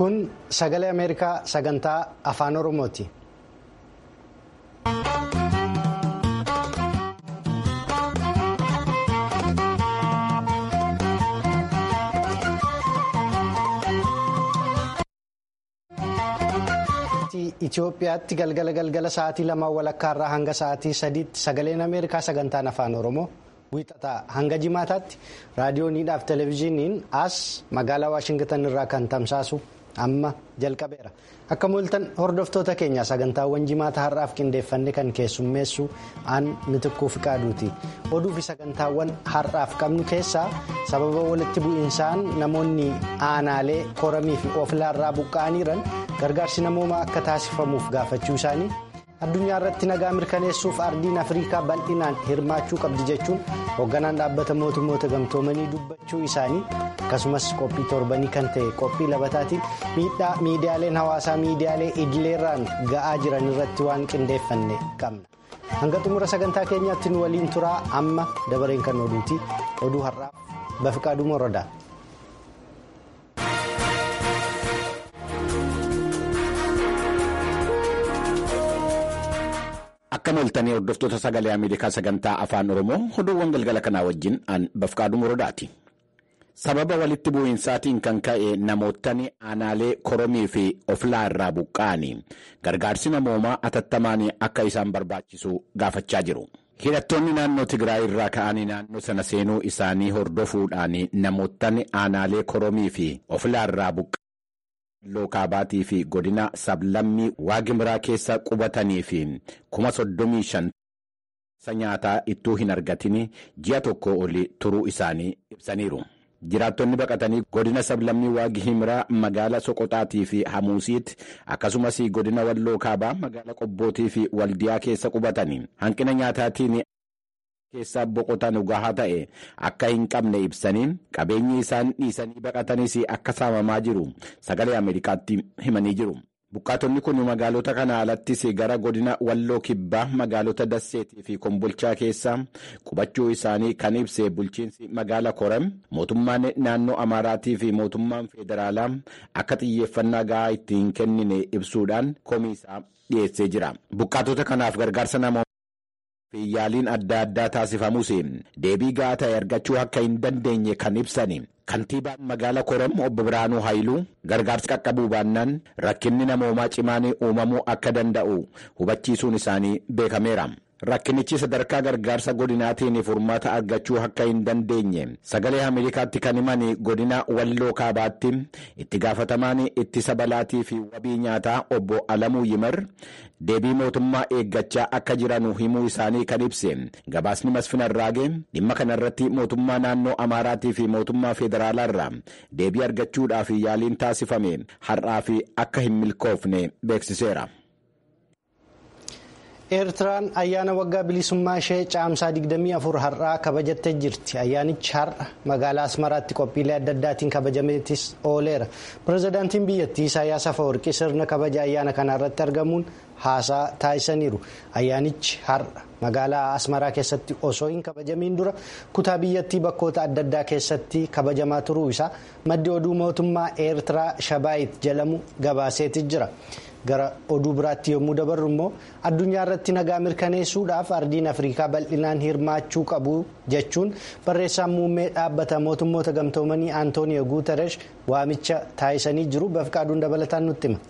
Kun sagalee Ameerikaa sagantaa afaan Oromooti. Itoophiyaatti galgala galgala sa'aatii lamaan walakkaa irraa hanga sa'aatii sadiitti sagaleen Ameerikaa sagantaan afaan Oromoo wiixataa hanga jimaataatti raadiyooniidhaaf televezyiiniin as magaalaa Waashingitan irraa kan tamsaasu amma jalqabeera. Akka mul'atan hordoftoota keenya sagantaawwan jimaata har'aaf qindeeffanne kan keessummeessu aan mitikkuu fi qaaduuti. Oduu fi sagantaawwan har'aaf qabnu keessaa sababa walitti bu'iinsaan namoonni aanaalee koramii fi ofilaarraa buqqa'aniiran gargaarsi namoomaa akka taasifamuuf gaafachuu isaanii addunyaa irratti nagaa mirkaneessuuf ardiin afriikaa bal'inaan hirmaachuu qabdi jechuun hoogganaan dhaabbata mootummoota gamtoomanii dubbachuu isaanii akkasumas qophii torbanii kan ta'e qophii labataatiin miidhaa miidiyaaleen hawaasaa miidiyaalee idileerraan ga'aa jiran irratti waan qindeeffanne qabna. hanga xumura sagantaa keenyaatti nu waliin turaa amma dabareen kan oduuti oduu har'aaf bafiqaaduu morodaa. Akka mul'atanii hordoftoota sagalee Ameerikaa sagantaa afaan Oromoo oduuwwan galgala kanaa wajjin aan bafiqaaduu morodaati. Sababa walitti bu'iinsaatiin kan ka'e namootni aanaalee koromii fi oflaa irraa buqqa'anii gargaarsi namoomaa atattamaan akka isaan barbaachisu gaafachaa jiru. Hidhattoonni naannoo Tigraay irraa ka'anii naannoo sana seenuu isaanii hordofuudhaan namootni aanaalee koromii fi oflaa irraa buqqa'anii lookaabatii fi godina sablammii waagimiraa keessa qubatanii fi kuma soddomii shan nyaataa ittuu hin argatin ji'a tokko oli turuu isaanii ibsaniiru. jiraattonni baqatanii godina sablammii waagimiraa magaala soqoxaatii fi hamuusiitti akkasumas godina walloo kaabaa magaala qobbootii fi waldiyaa keessa qubatanii hanqina nyaataatiin keessaa boqotan gahaa ta'e akka hin qabne ibsanii qabeenyi isaan dhiisanii baqatanis akka saamamaa jiru sagalee ameerikaatti himanii jiru. Buqqaatonni kun magaalota kana alattis gara godina walloo kibbaa magaalota dasseetii fi kombolchaa keessa qubachuu isaanii kan ibse bulchiinsi magaala korem mootummaan naannoo amaaraatii fi mootummaan federaalaa akka xiyyeeffannaa gahaa itti hin kennine ibsuudhaan komiisaa dhiyeessee jira. Buqqaatota kanaaf gargaarsa namoota. yaaliin adda addaa taasifamus deebii gahaa ta'e argachuu akka hin dandeenye kan ibsan kantiibaan magaala korom obbo Biraanuu Haayiluu gargaarsi qaqqabuu baannaan rakkinni namoomaa cimaan uumamuu akka danda'u hubachiisuun isaanii beekameera. Rakkinichi sadarkaa gargaarsa godinaatiin furmaata argachuu akka hin dandeenye sagalee Ameerikaatti kan himan godina walloo kaabaatti itti gaafatamaan ittisa balaatii fi wabii nyaataa obbo Alamuu Yimar deebii mootummaa eeggachaa akka jiran himuu isaanii kan ibse gabaasni masfina irraagee dhimma kanarratti mootummaa naannoo Amaaraatii fi mootummaa federaalaa irraa deebii argachuudhaaf yaaliin taasifame har'aa fi akka hin milkoofne beeksiseera. eertiraan ayyaana waggaa bilisummaa ishee caamsaa 24 har'aa kabajattee jirti ayyaanichi har'a magaalaa asmaraatti qophiilee adda addaatiin kabajameetis ooleera pirezidaantiin biyyattii isaayyaas afawarqii sirna kabaja ayyaana kanaa irratti argamuun haasaa taasisaniiru ayyaanichi har'a magaalaa asmaraa keessatti osoo hin kabajamiin dura kutaa biyyattii bakkoota adda addaa keessatti kabajamaa turuu isaa maddi oduu mootummaa eertiraa shabaayit jedhamu gabaaseeti jira. gara oduu biraatti yommuu dabarru immoo addunyaa irratti nagaa mirkaneessuudhaaf ardiin afriikaa bal'inaan hirmaachuu qabu jechuun barreessaan muummee dhaabbata mootummoota gamtoomanii antooniyo guuteresh waamicha taasisanii jiru bafiqaaduun dabalataan nutti hima.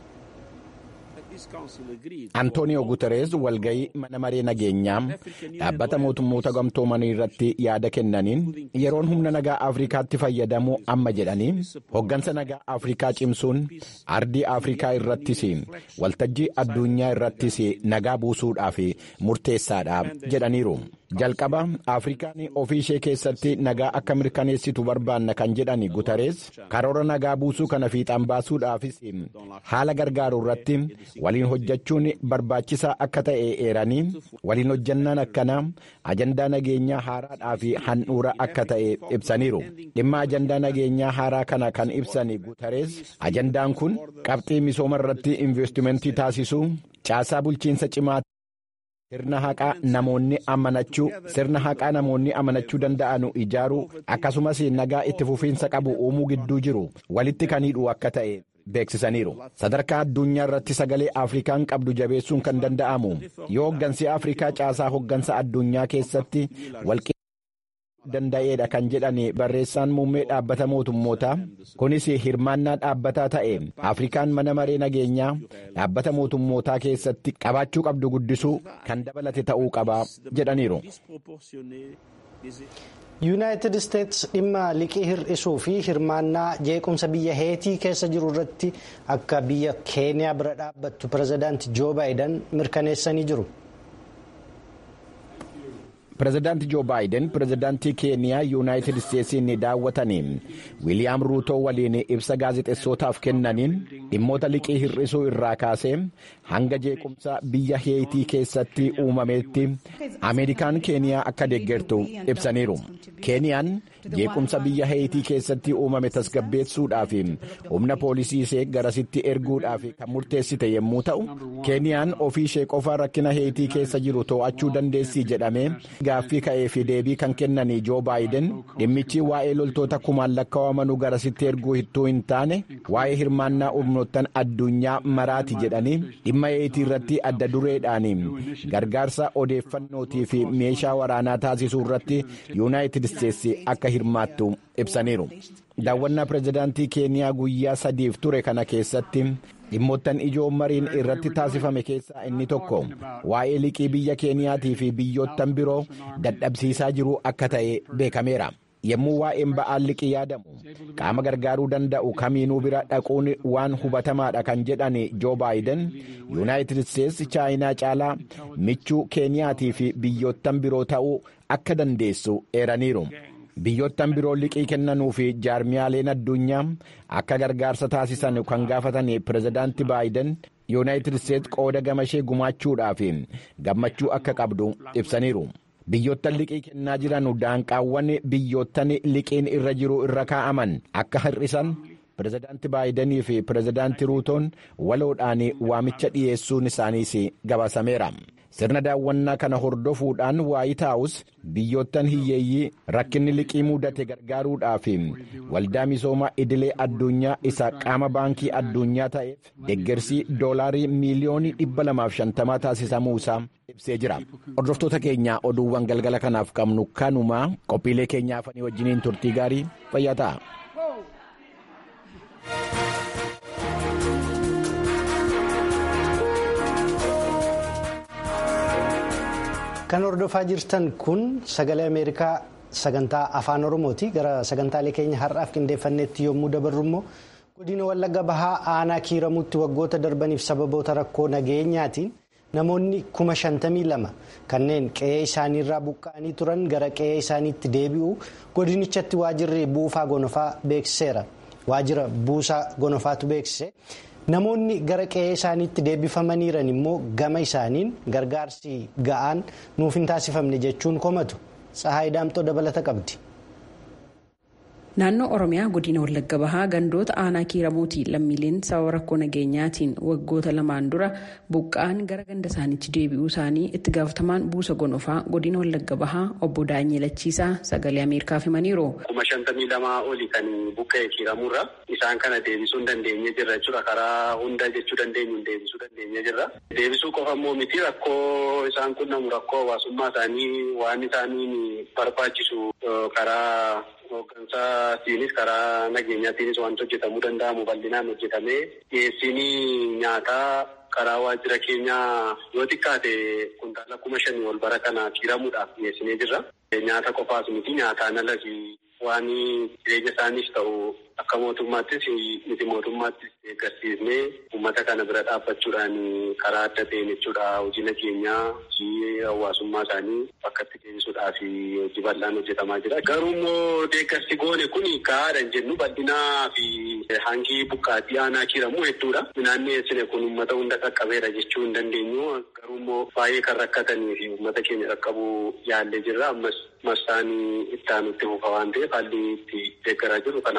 Antooniyo Guuterees walgayii mana maree nageenyaa dhaabbata mootummoota gamtoomanii irratti yaada kennaniin yeroon humna nagaa Afrikaatti fayyadamuu amma jedhanii hoggansa nagaa Afrikaa cimsuun ardii Afrikaa irrattis waltajjii addunyaa irrattis nagaa buusuudhaaf murteessaadha jedhaniiru. jalqaba afrikaan ofii ishee keessatti nagaa akka mirkaneessitu barbaanna kan jedhan guutarees karoora nagaa buusuu kana fiixaan baasuudhaafis haala gargaaru irratti waliin hojjechuun barbaachisaa akka ta'e eeranii waliin hojjannaan akkanaa ajandaa nageenyaa haaraadhaa fi handhuura akka ta'e ibsaniiru dhimma ajandaa nageenyaa haaraa kana kan ibsan guutarees ajandaan kun qabxii misooma irratti investimentii taasisuu caasaa bulchiinsa cimaa. sirna haqaa namoonni amanachuu sirna haqaa namoonni amanachuu danda'anu ijaaruu akkasumas nagaa itti fufiinsa qabu uumuu gidduu jiru walitti kan hidhu akka ta'e beeksisaniiru sadarkaa addunyaa irratti sagalee afrikaan qabdu jabeessuun kan danda'amu yoo hoggansi afrikaa caasaa hoggansa addunyaa keessatti walqixxummaa danda'eedha kan jedhan barreessaan muummee dhaabbata mootummootaa kunis hirmaannaa dhaabbataa ta'e afrikaan mana maree nageenyaa dhaabbata mootummootaa keessatti qabaachuu qabdu guddisuu kan dabalate ta'uu qaba jedhaniiru. yuunaayitid isteets dhimma liqii hir'isuu fi hirmaannaa jeequmsa biyya heetii keessa jiru irratti akka biyya keeniyaa bira dhaabbattu pirezidaanti joo baayiden mirkaneessanii jiru. pirezidaanti joo baayiden pirezidaantii keeniyaa yuunaayitid isteetsiin daawwatanii wiiliyaam ruutoo waliin ibsa gaazexeessootaaf kennaniin dhimmoota liqii hir'isuu irraa kaasee hanga jeequmsa biyya heetii keessatti uumameetti ameerikaan keeniyaa akka deeggartu ibsaniiru keeniyaan jeequmsa biyya heetii keessatti uumame tasgabbeessuudhaaf humna poolisii ishee garasitti erguudhaaf kan murteessite yommuu ta'u keeniyaan ofii ishee qofa rakkina heetii keessa jiru to'achuu dandeessi jedhamee gaaffii ka'ee fi deebii kan kennanii joo baayiden dhimmichi waa'ee loltoota kumaan lakkaa'amanuu garasitti erguu hittuu hin taane waa'ee hirmaannaa humnoottan addunyaa maraati jedhanii dhimma heetii irratti adda dureedhaan gargaarsa odeeffannootii fi meeshaa waraanaa taasisuu irratti yuunaayitid isteetsi akka hirmaattu ibsaniiru daawwannaa pirezidaantii keeniyaa guyyaa sadiif ture kana keessatti dhimmoottan ijoo mariin irratti taasifame keessaa inni tokko waa'ee liqii biyya keeniyaatii fi biyyoottan biroo dadhabsiisaa jiru akka ta'e beekameera. yommuu waa'een ba'aan liqii yaadamu qaama gargaaruu danda'u kamiinuu bira dhaquun waan hubatamaadha kan jedhan joo baayiden yuunaayitid isteetsi chaayinaa caalaa michuu keeniyaatii fi biyyoottan biroo ta'uu akka dandeessu eeraniiru. biyyoottan biroo liqii kennanuu fi jaarmiyaaleen addunyaa akka gargaarsa taasisan kan gaafatan pirezidaanti baayiden yuunaayitid isteetsi qooda gamashee gumaachuudhaaf gammachuu akka qabdu ibsaniiru. biyyoottan liqii kennaa jiran daanqaawwan biyyoottan liqiin irra jiru irra kaa'aman akka hir'isan pirezidaanti baayidanii fi pirezidaanti ruutoon waloodhaan waamicha dhiyeessuun isaaniis gabaasameera. sirna daawwannaa kana hordofuudhaan waayit haawus biyyoottan hiyyeeyyii rakkinni liqii mudate gargaaruudhaaf waldaa misooma idilee addunyaa isa qaama baankii addunyaa ta'eef deeggarsi doolaarii miiliyoonii 250 taasisamuu isaa ibsee jira hordoftoota keenya oduuwwan galgala kanaaf qabnu kanumaa qophiilee keenyaaf wajjiniin turtii gaarii fayyaa ta'a. kan hordofaa jirtan kun sagalee ameerikaa sagantaa afaan oromooti gara sagantaalee keenya har'aaf qindeeffanneetti yommuu dabarru immoo godina wallagga bahaa aanaa kiiramuutti waggoota darbaniif sababoota rakkoo nageenyaatiin namoonni kuma shantamii lama kanneen qe'ee isaaniirraa buqqa'anii turan gara qe'ee isaaniitti deebi'u godinichatti waajirri buufaa gonofaa beeksiseera waajira buusaa gonofaatu beeksise. namoonni gara qe'ee isaaniitti deebifamaniiran immoo gama isaaniin gargaarsi ga'aan nuuf hin taasifamne jechuun komatu tsahaay daamxoo dabalata qabdi. naannoo oromiyaa godina wallagga bahaa gandoota aanaa kiiramuutii lammiileen sababa rakkoo nageenyaatiin waggoota lamaan dura buqqa'an gara ganda isaaniitti deebi'uu isaanii itti gaafatamaan buusa gonofaa godina wallagga bahaa obbo Daanyee Lachiisaa sagalee ameerikaaf himaniiru. kuma shantamii lamaa oli kan buqqa'e kiiramuurra isaan kana deebisuu hin dandeenye jirra jechuudha karaa hunda jechuu dandeenyu deebisuu dandeenye jirra. deebisuu qofa immoo miti rakkoo isaan qunnamu rakkoo hawaasummaa isaanii waan isaaniin barbaachisu karaa hooggansaatiinis karaa nageenyaatiinis wanti hojjetamuu danda'amu bal'inaan hojjetamee dhiyeessiin nyaataa karaa waajjira keenyaa yoo xiqqaate kuntaala kuma shanii ol bara kana kiiramuudhaaf dhiyeessinee jirra. Nyaata qofaas miti nyaataan alas waan jireenya isaaniif ta'u akka mootummaattis miti mootummaattis deeggarsiisnee uummata kana bira dhaabbachuudhaan karaa adda ta'een jechuudha hojii nageenyaa hojii hawaasummaa isaanii bakkatti deebisuudhaaf hojii bal'aan hojjetamaa jira. Garuu immoo deeggarsi goone kun gahaadha hin jennu bal'inaa fi hangi buqqaatii aanaa kiiramu hedduudha. Midhaan dhiyeessine kun uummata hunda qaqqabeera jechuu hin dandeenyu. Garuu immoo baay'ee kan rakkatanii fi uummata keenya qaqqabuu yaallee jirra. Ammas marsaan itti aanutti fufa waan ta'eef haalli itti deeggaraa jiru kana fakkaata.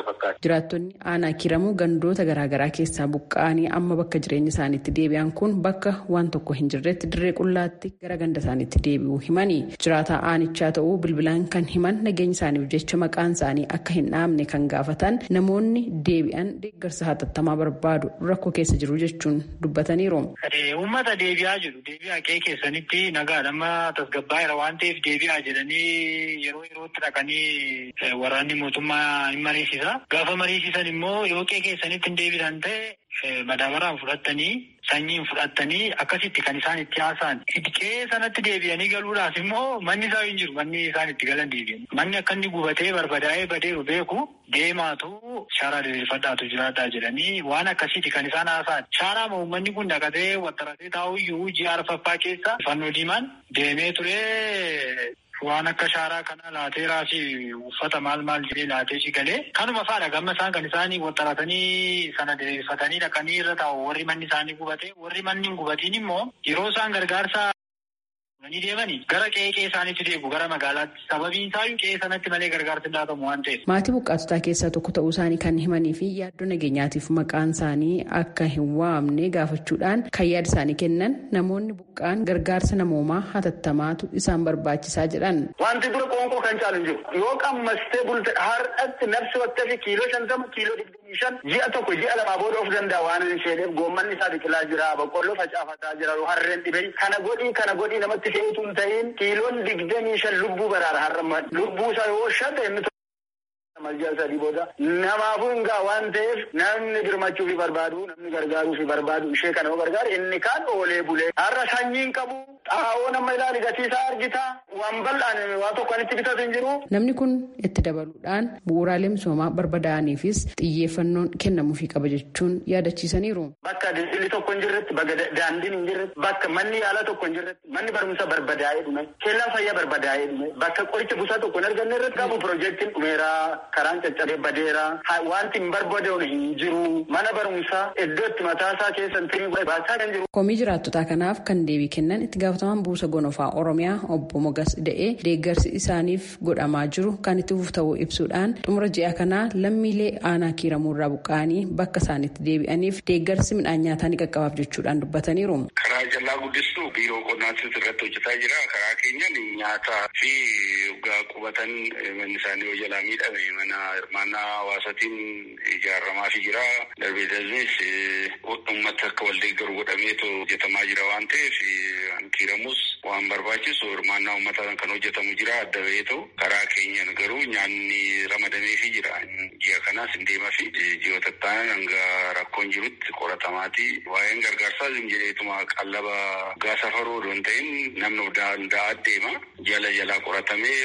jiraattonni aanaa kiramuu gandoota garaagaraa keessaa buqqa'anii amma bakka jireenya isaaniitti deebi'an kun bakka waan tokko hin jirretti dirree qullaatti gara ganda isaaniitti deebi'uu himanii jiraataa aanichaa ta'uu bilbilaan kan himan nageenya isaaniif jecha maqaan isaanii akka hin dhaamne kan gaafatan namoonni deebi'an deeggarsa hatattamaa barbaadu rakkoo keessa jiru jechuun dubbataniiru. Uummata deebi'aa jiru. Deebi'aa qe'ee keessanitti nagaadhama tasgabbaa'eera waan ta'eef deebi'aa jedhanii yeroo yerootti dhaqanii waraanni mootummaa hin mariisisa. Gaafa mariisisan immoo yoo qe'ee keessanitti hin deebisan ta'e madaabaraan fudhattanii sanyiin fudhattanii akkasitti kan isaan itti haasa'an. Qe'ee sanatti deebi'anii galuudhaaf immoo manni isaa hin jiru. Manni isaan itti galan deebi'an. Manni akka inni gubatee barbadaa'ee badeeru beeku deemaatu shaaraa diriirfadhaatu jiraadhaa jedhanii waan akkasiiti kan isaan haasa'an. Shaaraa uummanni kun dhaqatee wattaratee taa'uyyuu ji'a arfaffaa keessa fannoo diimaan deemee ture. Waan akka shaaraa kana laateeraa fi uffata maal maal jedhee laatee si galee kanuma faadha gamma isaan kan isaanii waxxaratanii sana diriirfatanii dhaqanii irra taa'u warri manni isaanii gubate warri manni hin gubatiin immoo yeroo isaan gargaarsa ni deemanii gara qe'ee isaaniitti deebi'u gara magaalaatti sababiin isaayyuu qe'ee sanatti malee gargaarsi hin laatamu waan ta'eef. Maatii buqqaatotaa keessaa tokko ta'uu isaanii kan himanii fi yaaddoo nageenyaatiif maqaan isaanii akka hin waamne gaafachuudhaan kan yaada isaanii kennan namoonni buqqaan gargaarsa namoomaa hatattamaatu isaan barbaachisaa jedhan. Wanti dura qoonqoo kan caalu hin jiru. Yoo qammastee bulte har'atti nafsi bakka fi kiiloo shantama kiiloo digdamii shan ji'a tokko ji'a lamaa booda of danda'a waan hin isheeneef goommanni isaa biqilaa jira boqqolloo facaafataa jira harreen dhibee kana godhii kana godhii namatti fe'utu hin ta'in kiiloon digdamii shan lubbuu baraara har'a lubbuu isaa yoo shata inni Maljaa sadii booda namaafuu hin gaa waan ta'eef namni birmachuu fi barbaadu namni gargaaruu fi barbaadu ishee kana yoo gargaaru inni kaan oolee bulee har'a sanyiin qabu xaa'oo nama ilaali gatiisaa argita waan bal'aan waan tokko itti bitatu hin jiru. Namni kun itti dabaluudhaan bu'uuraalee misoomaa barbadaa'aniifis xiyyeeffannoon kennamuufii qaba jechuun yaadachiisaniiru. Bakka daldalli tokko hin jirretti bakka daandiin hin jirretti bakka manni yaalaa tokko hin jirretti manni barumsa barbadaa'ee dhume keellaan fayyaa barbadaa'ee dhume bakka qoricha busaa tokko hin arganne irratti qabu piroojeektiin dhumeeraa karaan caccabee badeera wanti hin barbaadamne hin jiru mana barumsaa iddoo itti mataasaa keessa hin baasaa kan jiru. Komii jiraattotaa kanaaf kan deebii kennan itti gaafatamaan buusa gonofaa Oromiyaa obbo Mogas Da'ee deeggarsi isaaniif godhamaa jiru kan itti fufu ta'uu ibsuudhaan xumura ji'a kanaa lammiilee aanaa kiiramuurraa buqqa'anii bakka isaanitti deebi'aniif deeggarsi midhaan nyaataa ni qaqqabaaf jechuudhaan dubbataniiru. Karaa jallaa guddistuu biiroo qonnaatis irratti hojjetaa jira. Karaa keenyan nyaataa fi dhugaa qubatan manni isaanii yoo jalaa miidhame mana hirmaannaa hawaasaatiin ijaaramaa fi jira. Darbee darbee uummata akka wal deeggaru godhameetu hojjetamaa jira waan ta'eef kiiramus waan barbaachisu hirmaannaa uummataan kan hojjetamu jira adda baheetu karaa keenyan garuu nyaanni ramadameefii jira. Ji'a kanaas hin deemaa fi ji'oota ta'an hanga rakkoon jirutti qoratamaati. Waa'een gargaarsaa jedheetuma qallaba gaa safaruu odoo hin ta'in namni danda'aa deema. Jala jalaa qoratamee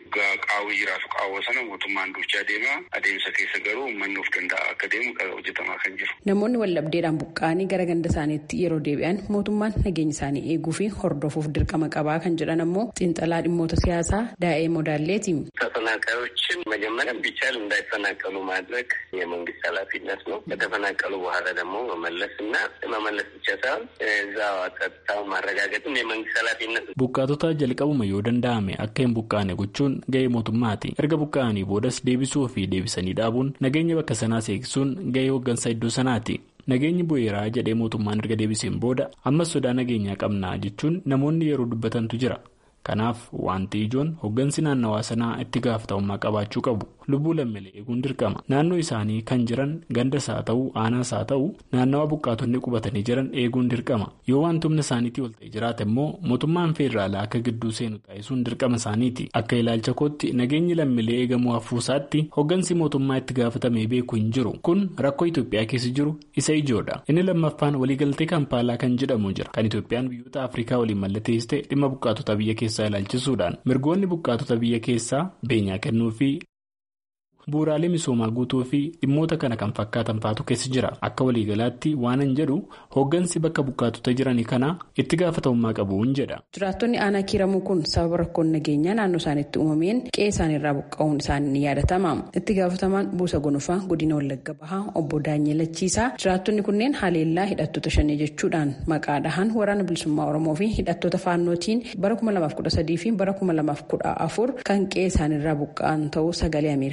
qaawwi jiraatu qaawwa sana mootummaan duuchaa deema. Adeemsa keessa garuu uummanni of danda'a akka deemu hojjetamaa kan jiru. Namoonni wallabdeedhaan buqqa'anii gara ganda isaaniitti yeroo deebi'an mootummaan nageenya isaanii eeguu fi hordofuuf dirqama qabaa kan jedhan ammoo xiinxalaa dhimmoota siyaasaa daa'ee modaalleeti. ተፈናቃዮችን መጀመሪያ ቢቻል እንዳይፈናቀሉ ማድረግ የመንግስት ኃላፊነት ነው። ከተፈናቀሉ በኋላ ደግሞ መመለስ እና መመለስ ብቻ ሳይሆን እዛ ጸጥታውን ማረጋገጥም የመንግስት ኃላፊነት ነው። Buqqaatota jalqabuma yoo danda'ame akka hin buqqaane gochuun ga'ee mootummaati. Erga buqqa'anii boodas deebisuu fi deebisanii dhaabuun nageenya bakka sanaas eegsuun ga'ee hooggansa iddoo sanaati. Nageenyi bu'eeraa jedhee mootummaan erga deebiseen booda ammas sodaa nageenyaa qabnaa jechuun namoonni yeroo dubbatantu jira. Kanaaf wanti ijoon hooggansi naannawaa sanaa itti gaafatamummaa qabaachuu qabu. Lubbuu lammiilee eeguun dirqama. Naannoo isaanii kan jiran gandas haa ta'u aanaas haa ta'u naannawaa buqqaatonni qubatanii jiran eeguun dirqama. Yoo wanti humna isaaniitii ol ta'e jiraate immoo mootummaan feederaalaa akka gidduu seenu taasisuun dirqama isaaniiti. Akka ilaalcha kootti nageenyi lammiilee eegamuu hafuusaatti hooggansi mootummaa itti gaafatamee beeku hin jiru. Kun rakkoo Itoophiyaa keessa jiru isa ijoodha. Inni lammaffaan waliigaltee Kampaalaa kan jedhamu jira. Kan Itoophiyaan biyyoota Afrikaa waliin mallatteessite dhimma buqqaatota biyya keessaa ilaalchisuudhaan mirgoonni buqqaatota biyya keessaa beenyaa kennuu fi bu'uuraalee misoomaa guutuu fi dhimmoota kana kan fakkaatan faatu keessa jira akka waliigalaatti waanan jedhu hooggansi bakka buqqaatota jiranii kana itti gaafatamummaa qabuun jedha. jiraattonni aanaa kiiramuu kun sababa rakkoon nageenyaa naannoo isaaniitti uumameen qe'ee isaaniirraa buqqa'uun isaanii ni yaadatama itti gaafatamaan buusa gonofaa godina wallagga bahaa obbo daanyee lachiisaa jiraattonni kunneen haleellaa hidhattoota shanii jechuudhaan maqaa dhahan waraana bilisummaa oromoo fi hidhattoota faannootiin bara 2013 fi bara 2014 kan qe'ee isaaniirraa buqqa'an ta'uu sagalee ameerikaaf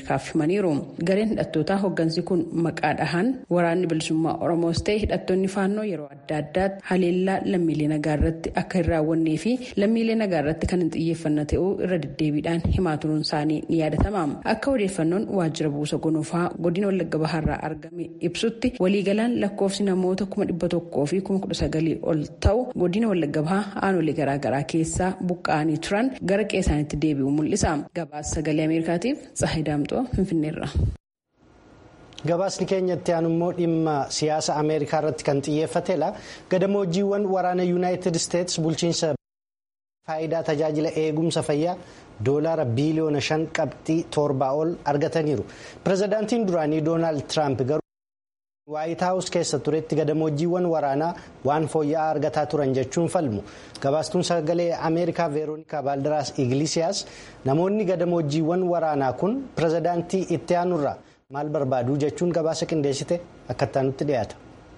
himaniiru gareen hidhattootaa hooggansi kun maqaa dhahan waraanni bilisummaa oromoos ta'e hidhattoonni faannoo yeroo adda addaatti haleellaa lammiilee nagaa irratti akka hin raawwannee fi lammiilee nagaa irratti kan hin xiyyeeffanne ta'uu irra deddeebiidhaan himaa turuun isaanii ni yaadatama akka odeeffannoon waajjira buusa gonofaa godina wallagga bahaarraa argame ibsutti waliigalaan lakkoofsi namoota kuma dhibba tokkoo fi kuma kudha sagalii ol ta'u godina wallagga bahaa aanolee garaagaraa keessaa buqqa'anii turan gara qeessaanitti deebi'u mul'isa gabaasa sagalee ameerikaatiif tsahay daamxoo finfinneerra. gabaasni keenyatti aanu immoo dhimma siyaasa ameerikaa irratti kan xiyyeeffatedha gadamoojiiwwan waraana yuunaayitid isteetsi bulchiinsa faayidaa tajaajila eegumsa fayyaa doolaara biiliyoona shan qabxii torbaa ol argataniiru pirezidaantiin duraanii doonaald tiraamp garuu waayit haawus keessa turetti gadamoojiiwwan waraanaa waan fooyya'aa argataa turan jechuun falmu gabaastuun sagalee ameerikaa veeroonikaa baaldaraas iglisiyaas namoonni gadamoojiiwwan waraanaa kun pirezidaantii itti aanurraa maal barbaadu jechuun gabaasa qindeessite akka nutti dhiyaata.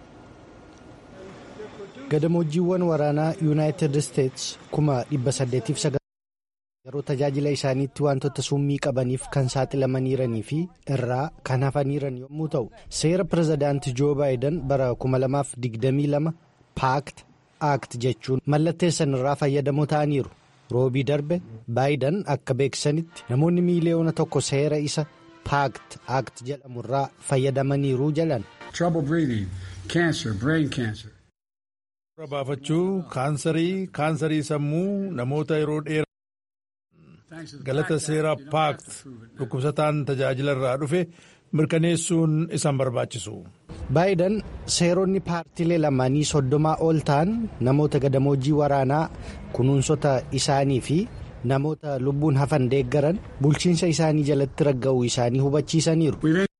gadamoojiiwwan waraanaa yuunaayitid isteetsi kuma dhibba saddeetiif yeroo tajaajila isaaniitti wantoota summii qabaniif kan saaxilamaniiranii fi irraa kan hafaniiran yommuu ta'u seera pirezidaantii joo baayidan bara 2022 paakt aakt jechuun mallatteessan irraa fayyadamoo ta'aniiru roobii darbe baayidan akka beeksisanitti namoonni miiliyoona tokko seera isa paakt aakt jedhamu irraa fayyadamaniiru jedhan. Dura baafachuu kaansarii kaansarii sammuu namoota yeroo dheeraa galata seeraa paakt dhukkubsataan tajaajila irraa dhufe mirkaneessuun isaan barbaachisu. baayidan seeronni paartiilee lamaanii soddomaa ol ta'an namoota gadamoojii waraanaa kunuunsota isaanii fi namoota lubbuun hafan deeggaran bulchiinsa isaanii jalatti ragga'uu isaanii hubachiisaniiru.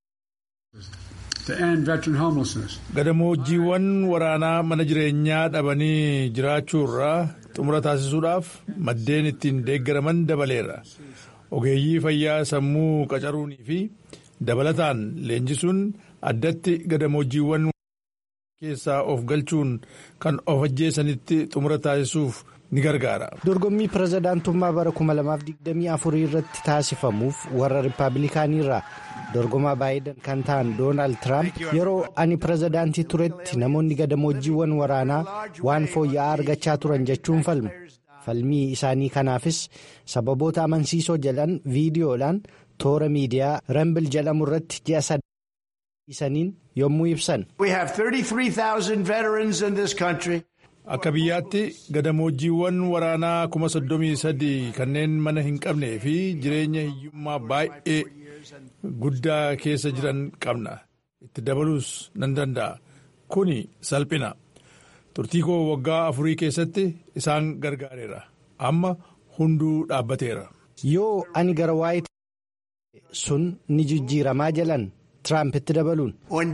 gadamoojiiwwan waraanaa mana jireenyaa dhabanii jiraachuu irraa xumura taasisuudhaaf maddeen ittiin deeggaraman dabaleera ogeeyyii fayyaa sammuu qacaruunii fi dabalataan leenjisuun addatti gadamoojiiwwan keessaa of galchuun kan of ajjeesanitti xumura taasisuuf ni gargaara. dorgommii pirezidaantummaa bara 2024 irratti taasifamuuf warra rippaabilikaanii irraa dorgomaa baayidan kan ta'an doonaald tiraamp yeroo ani pirezidaantii turetti namoonni gadamoojiiwwan waraanaa waan fooyya'aa argachaa turan jechuun falmu falmii isaanii kanaafis sababoota amansiisoo jedhan viidiyoodhaan toora miidiyaa rambil jedhamu irratti ji'a sadii yommuu ibsan. Akka biyyaatti gadamoojiiwwan waraanaa kuma soddomii sadii kanneen mana hin qabnee fi jireenya hiyyummaa baay'ee guddaa keessa jiran qabna. Itti dabaluus nan danda'a. Kuni salphina. Turtii koo waggaa afurii keessatti isaan gargaareera. Amma hunduu dhaabbateera. Yoo ani gara waayit sun ni jijjiiramaa jalan. Tiraampitti dabaluun.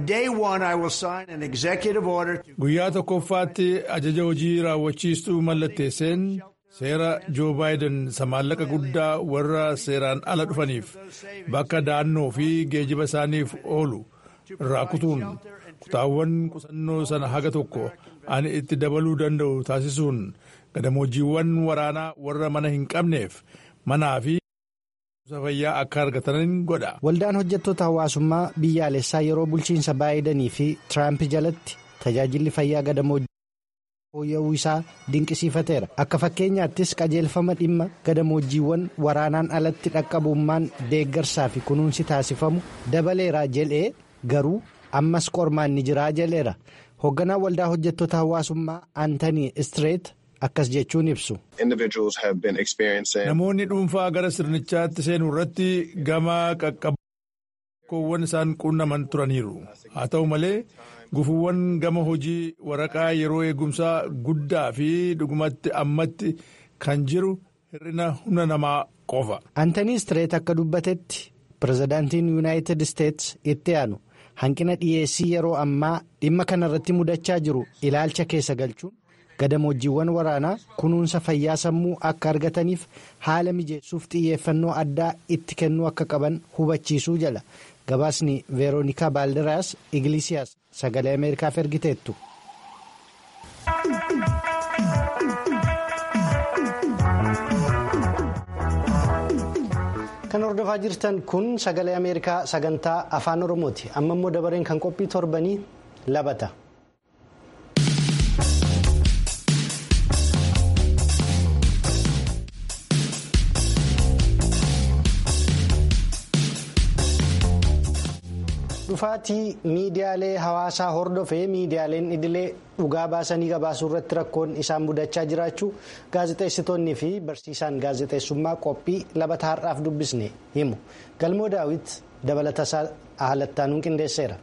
Guyyaa tokkoffaatti ajaja hojii raawwachiistuu mallatteesseen seera joo baayiden maallaqa guddaa warra seeraan ala dhufaniif bakka da'annoo fi geejiba isaaniif oolu irraa kutuun kutaawwan qusannoo sana haga tokko ani itti dabaluu danda'u taasisuun gadamoojiiwwan waraanaa warra mana hin qabneef manaa fi. fayyaa akka argatan godha. Waldaan hojjettoota hawaasummaa biyyaalessaa yeroo bulchiinsa baayidanii fi Tiraamp jalatti tajaajilli fayyaa gadamoojiiwwan fooyya'uu isaa dinqisiifateera. Akka fakkeenyaattis qajeelfama dhimma gadamoojiiwwan waraanaan alatti dhaqqabummaan deeggarsaa fi kunuunsi taasifamu dabaleera jedhee garuu ammas qormaan ni jiraa jedheera. Hoogganaa waldaa hojjettoota hawaasummaa Antanii Istireet. akkas jechuun ibsu. Namoonni dhuunfaa gara sirnichaatti seenuu irratti gama qaqqabboowwan isaan qunnaman turaniiru. Haa ta'u malee gufuuwwan gama hojii waraqaa yeroo eegumsaa guddaa fi dhugumatti ammatti kan jiru hir'ina humna namaa qofa. Antanii Istireet akka dubbatetti pirezidaantiin yuunaayitid isteetsi itti aanu hanqina dhiyeessii yeroo ammaa dhimma kanarratti mudachaa jiru ilaalcha keessa galchuun. gadamoojiiwwan waraanaa kunuunsa fayyaa sammuu akka argataniif haala mijeessuuf xiyyeeffannoo addaa itti kennuu akka qaban hubachiisuu jala gabaasni veeroonikaa baaldiraas igilisiyaas sagalee ameerikaaf ergiteettu. Kan hordofaa jirtan kun sagalee Ameerikaa sagantaa afaan Oromooti. Amma immoo dabareen kan qophii torbanii labata. dhufaatii miidiyaalee hawaasaa hordofee miidiyaaleen idilee dhugaa baasanii gabaasuu irratti rakkoon isaan mudachaa jiraachuu gaazexeessitoonnii fi barsiisaan gaazexeessummaa qophii labata har'aaf dubbisne himu galmoo daawit dabalatasaa haalattaanuun qindeesseera.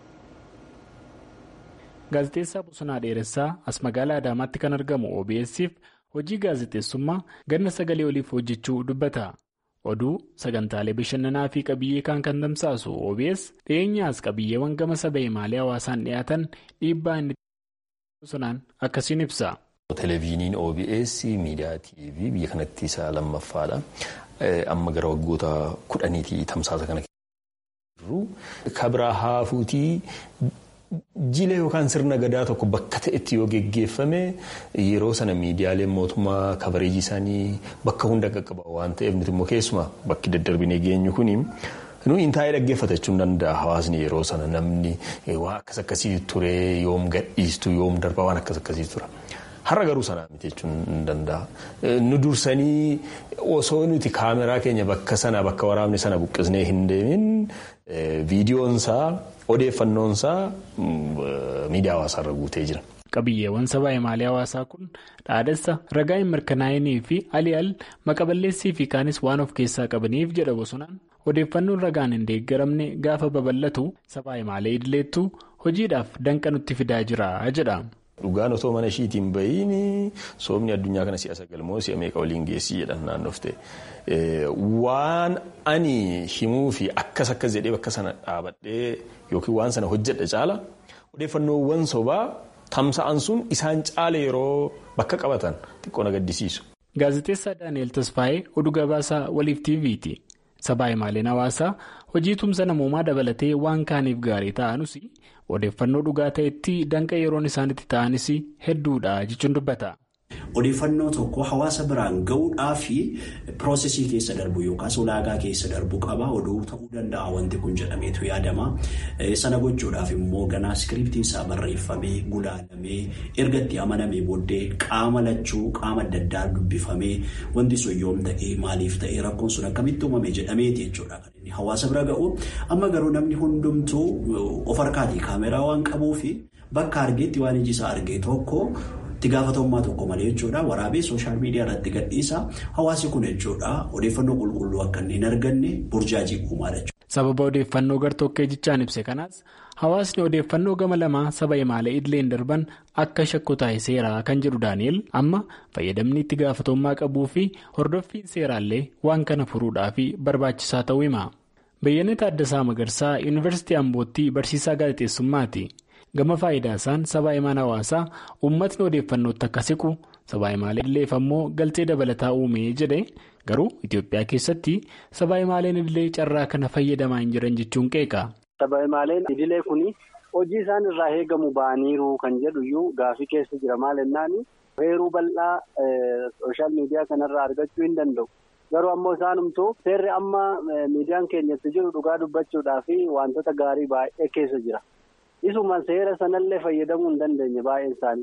gaazexeessaa bosonaa dheeressaa as magaalaa adaamaatti kan argamu obs'f hojii gaazexeessummaa ganna sagalee oliif hojjechuu dubbata. oduu sagantaalee bashannanaa fi qabiyyee kan kan tamsaasu obs dhiyeenyaas qabiyyeewwan gama saba himaalee hawaasaan dhiyaatan dhiibbaa inni bosonaan akkasiin ibsa. Televezyiiniin OBS miidiyaa TV biyya kanatti isa lammaffaadha. Amma gara waggoota kudhaniitii tamsaasa kana jiru. Kabira haafuutii jila yookaan sirna gadaa tokko bakka ta'etti yoo geggeeffame yeroo sana miidiyaaleen mootummaa kabareejii isaanii bakka hunda qaqqaba waan ta'eef nuti immoo keessumaa bakki daddarbinee geenyu kuni nuyi taa'ee dhaggeeffachuu hin danda'a hawaasni yeroo sana namni waan akkas akkasii ture yoom gadhiistu yoom darba waan akkas akkasii tura. Har'a garuu sanaa miti jechuun hin danda'a. Nu dursanii osoo nuti kaameraa keenya bakka sana bakka waraabni sana buqqisnee hin deemin viidiyoonsaa odeeffannoonsaa miidiyaa hawaasaarra guutee jira. Qabiyyeewwan sabaa himaalee hawaasaa kun dhaadessa ragaa hin mirkanaa'inii fi ali'al maqaballeessii fi kaanis waan of keessaa qabaniif jedha bosonaan odeeffannoon ragaan hin deeggaramne gaafa babal'atu sabaa himaalee idileettu hojiidhaaf danqa nutti fidaa jira jedha. Dhugaan otoo mana ishiitiin bahiin soomni addunyaa kana si'a sagalmoo si'a meeqa waliin geessii jedhan naannofte. Waan ani himuu fi akkas akkas jedhee bakka sana dhaabadhee yookiin waan sana hojjedha caala odeeffannoowwan sobaa tamsa'an sun isaan caala yeroo bakka qabatan xiqqoo na gaddisiisu. Gaazexeessaa Daani'eel Tasfaayee oduu gabaasaa waliif TV'ti. Sabaa himaaleen hawaasaa hojii tumsa namoomaa dabalatee waan kaaniif gaarii ta'anus odeeffannoo dhugaa ta'etti danqa yeroon isaanitti ta'anis hedduudha jechuun dubbata. Odeeffannoo tokko hawaasa biraan gahuudhaa fi piroosesii keessa darbu yookaas ulaagaa keessa darbu qaba oduu ta'uu danda'a wanti kun jedhameetu yaadama. Sana gochuudhaaf immoo ganaa iskiriptiin isaa barreeffamee gulaalamee erga itti amanamee booddee qaama lachuu qaama adda addaa dubbifamee wanti sun yoom ta'ee maaliif ta'ee rakkoon sun akkamitti uumame jedhameeti jechuudha kan inni hawaasa bira ga'u. Amma garuu namni hundumtuu of harkaatii kaameraa waan qabuufi bakka argeetti waan iji isaa argee tokko. itti gaafatamummaa tokko malee jechuudha waraabee sooshaal miidiyaa irratti gadhiisa hawaasi kun jechuudha odeeffannoo qulqulluu akka hin arganne burjaajii uumaadha jechuudha. sababa odeeffannoo gartokkee jechaan ibse kanaas hawaasni odeeffannoo gama lamaa saba himaalee idileen darban akka shakku taa'e seeraa kan jedhu daani'el amma fayyadamni itti gaafatamummaa qabuu fi hordoffiin seeraallee waan kana furuudhaaf barbaachisaa ta'uu hima. Bayyanee Taaddasaa Magarsaa Yuunivarsiitii Ambootti barsiisaa gaazexeessummaati. gama faayidaa isaan sabaa himaan hawaasaa uummatni odeeffannootti akka siqu sabaa himaalee idileef ammoo galtee dabalataa uumee jedhe garuu Itoophiyaa keessatti sabaa himaaleen idilee carraa kana fayyadamaa hin jiran jechuun qeeqa. Sabaa himaaleen idilee kuni hojii isaan irraa eegamu ba'aniiru kan jedhu iyyuu gaafii keessa jira maal jennaani heeruu bal'aa sooshaal miidiyaa kanarraa argachuu hin danda'u. Garuu ammoo isaanumtuu seerri amma miidiyaan keenyatti jiru dhugaa dubbachuudhaa fi wantoota gaarii baay'ee keessa jira. Isuma seera sanallee fayyadamuu hin dandeenye baay'een isaanii.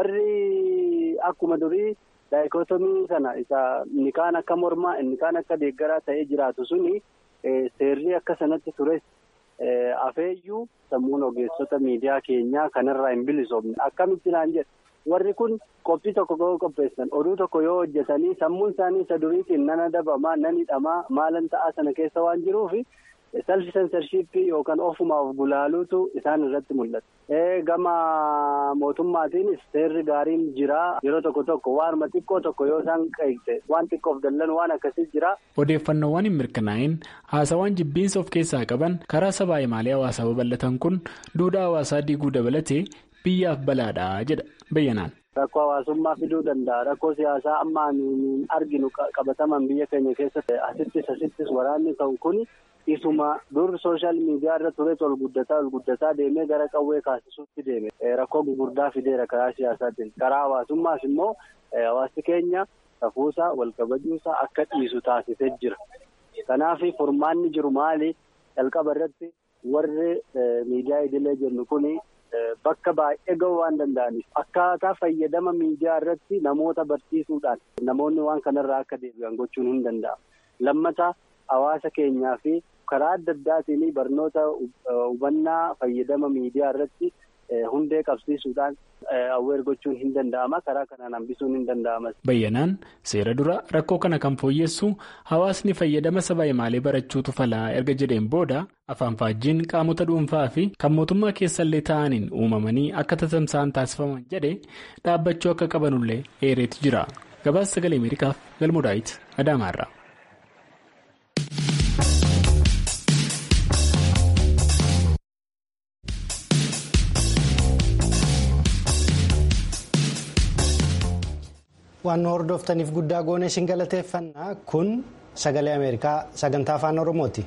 Warri akkuma durii daayikootomii sana isa inni kaan akka mormaa inni kaan akka deeggaraa ta'ee jiraatu suni seerri akka sanatti tures afeeyyuu sammuun ogeessota miidiyaa keenyaa kanarraa hin bilisoomne akkamitti naan jedhe. Warri kun qophii tokko yoo qopheessan oduu tokko yoo hojjetanii sammuun isaanii isa duriitiin nan adabamaa nan hidhamaa maalan ta'aa sana keessa waan jiruufi selfi sensarshiippii yookaan ofumaaf gulaaluutu isaan irratti mul'ata. Gama mootummaatiinis seerri gaariin jiraa yeroo tokko tokko waanuma xiqqoo tokko yoo isaan qeeqte waan xiqqoof dallan waan akkasii jira. Odeeffannoowwan hin mirkanaa'in haasawwan jibbiinsa of keessaa qaban karaa sabaa himaalee hawaasaa babal'atan kun duudhaa hawaasaa diiguu dabalatee biyyaaf balaadha jedha bayyanaan. Rakkoo hawaasummaa fiduu danda'a. Rakkoo siyaasaa amma arginu qabataman biyya keenya keessatti asittis asittis waraanni ta'u kuni isuma dur sooshaal miidiyaa irra ture ol guddataa ol guddataa deemee gara qawwee kaasisuutti deeme. Rakkoo gurguddaa fideera karaa siyaasaatiin. Karaa hawaasummaas immoo hawaasni keenya safuusaa wal kabajuusaa akka dhiisu taasisee jira. Kanaaf furmaanni jiru maali? Jalqaba irratti warri miidiyaa idilee jennu kuni bakka baay'ee gahuu waan danda'aniif akkaataa fayyadama miidiyaa irratti namoota barsiisuudhaan namoonni waan kanarraa akka deebi'an gochuun hin danda'amu. Lammata hawaasa keenyaa fi karaa adda addaatiin barnoota hubannaa fayyadama miidiyaa irratti hundee qabsiisuudhaan awweer gochuun hin danda'ama karaa kanaan hambisuun hin danda'amas. Bayyanaan seera dura rakkoo kana kan fooyyessu hawaasni fayyadama saba imaalee barachuutu falaa erga jedheen booda afaan faajjiin qaamota dhuunfaa fi kan mootummaa keessallee ta'aniin uumamanii akka tatamsa'an taasifaman jedhe dhaabbachuu akka qabanullee eereetu jira. Gabaasa sagalee Ameerikaaf galmuudhaayit Adaamaarra. waan hordoftaniif guddaa goone isin galateeffannaa kun sagalee ameerikaa sagantaa afaan oromooti.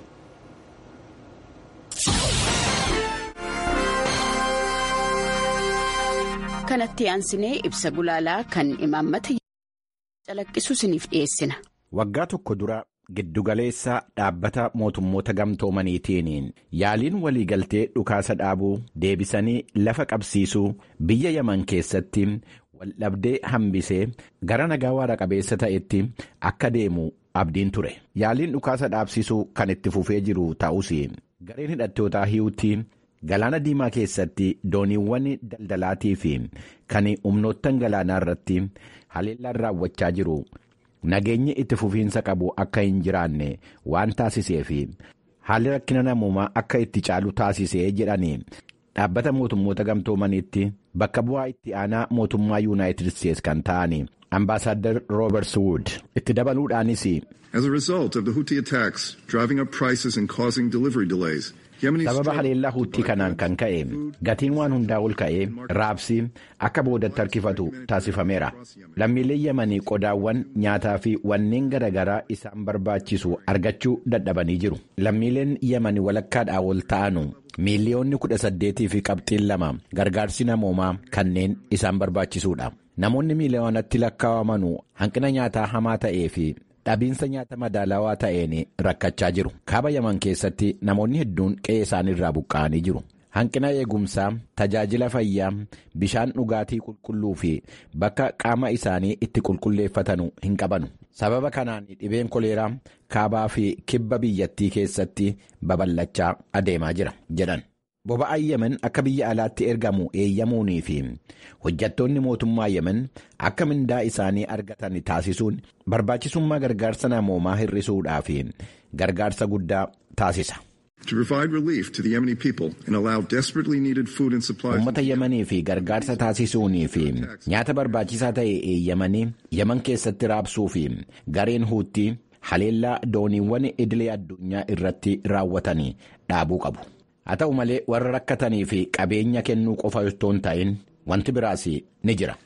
kanatti aansinee ibsa gulaalaa kan imaammata calaqqisu isiniif dhiyeessina. waggaa tokko dura giddugaleessa dhaabbata mootummoota gamtoomaniitiin yaaliin waliigaltee dhukaasa dhaabuu deebisanii lafa qabsiisuu biyya yaman keessatti. waldhabdee hambisee gara nagaa waara qabeessa ta'etti akka deemu abdiin ture yaaliin dhukaasa dhaabsisuu kan itti fufee jiru ta'us gareen hidhattootaa hi'uutti galaana diimaa keessatti dooniiwwan daldalaatii fi kan humnoottan galaanaa irratti haleellaan raawwachaa jiru nageenyi itti fufiinsa qabu akka hin jiraanne waan taasisee fi haalli rakkina namummaa akka itti caalu taasisee jedhanii. dhaabbata mootummoota gamtoomaniitti bakka bu'aa itti aanaa mootummaa yuunaayitid isteetsi kan ta'an ambaasaadar roobers wood itti dabaluudhaanis. as a result of the Houthi attacks driving up prices and causing delivery delays. sababa haleellaa huutii kanaan kan ka'e gatiin waan hundaa ol ka'ee raabsi akka boodatti harkifatu taasifameera lammiileen yamanii qodaawwan nyaataa fi wanneen garaagaraa isaan barbaachisu argachuu dadhabanii jiru lammiileen yamanii walakkaadhaa ol ta'anu miiliyoonni kudha saddeetii fi qabxiin lama gargaarsi namoomaa kanneen isaan barbaachisuudha namoonni miiliyoonatti lakkaawamanu hanqina nyaataa hamaa ta'ee fi. dhabiinsa nyaata madaalawaa ta'een rakkachaa jiru kaaba yaman keessatti namoonni hedduun qe'ee isaaniirraa buqqa'anii jiru hanqina eegumsaa tajaajila fayyaa bishaan dhugaatii qulqulluu fi bakka qaama isaanii itti qulqulleeffatanu hin qabanu sababa kanaan dhibeen koleeraa kaabaa fi kibba biyyattii keessatti babal'achaa adeemaa jira jedhan. boba'aan yemen akka biyya alaatti ergamu eeyyamuunii fi hojjattoonni mootummaa yemen akka mindaa isaanii argatan taasisuun barbaachisummaa gargaarsa namoomaa hir'isuudhaa fi gargaarsa guddaa taasisa. To provide relief to the Yemeni people and allow desperately needed food and supplies. Uummata Yemanii fi gargaarsa taasisuunii fi nyaata barbaachisaa ta'e eeyyamanii Yemen keessatti raabsuu fi gareen huutii haleellaa dooniiwwan idilee addunyaa irratti raawwatanii dhaabuu qabu. haa ta'u malee warra rakkatanii fi qabeenya kennuu qofa osoo hin ta'in wanti biraas ni jira.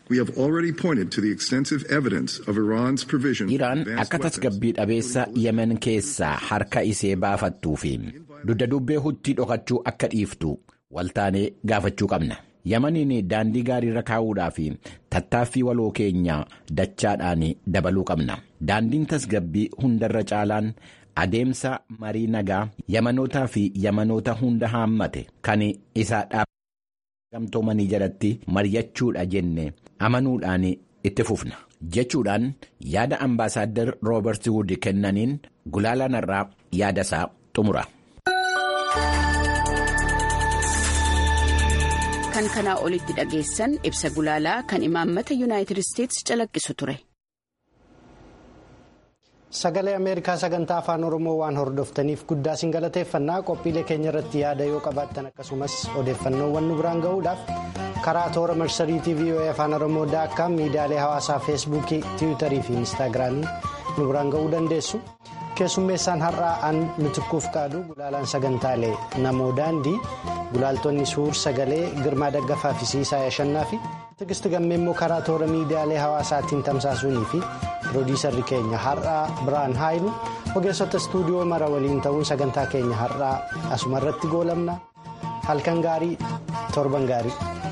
Iraan akka tasgabbii dhabeessa yemen keessaa harka isee baafattuu fi dugda dubbee huutii dhokachuu akka dhiiftu waltaanee gaafachuu qabna. Yemaniin daandii gaariirra kaa'uudhaa fi tattaaffii waloo keenyaa dachaadhaan dabaluu qabna. Daandiin tasgabbii hundarra caalaan. adeemsa marii nagaa yamanootaa fi yamanoota hunda haammate kan isaa dhaabbatamanii jalatti mari'achuudha jenne amanuudhaan itti fufna jechuudhaan yaada ambaasaaddar roobert wood kennaniin gulaalaan irraa yaada isaa xumura. kan kanaa olitti dhageessan ibsa gulaalaa kan imaammata yuunaayitid isteetsi calaqqisu ture. Sagalee Ameerikaa sagantaa afaan Oromoo waan hordoftaniif guddaa isin galateeffannaa qophiilee keenya irratti yaada yoo qabaattan akkasumas odeeffannoowwan nu biraan gahuudhaaf karaa toora marsarii VOA afaan Oromoo daakkaa miidiyaalee hawaasaa feesbuukii tiwiitarii fi inistaagiraamii nu biraan gahuu dandeessu. Keessummeessaan har'aa an mitikkuuf qaadu gulaalaan sagantaalee namoo daandii gulaaltonni suur sagalee girmaa daggafaa fi siisaa yashannaa fi tigisti gammee immoo karaa toora miidiyaalee hawaasaatiin tamsaasuunii fi piroodiisarri keenya har'aa biraan haayilu ogeessota istuudiyoo mara waliin ta'uun sagantaa keenya har'aa asuma irratti goolabna halkan gaarii torban gaarii.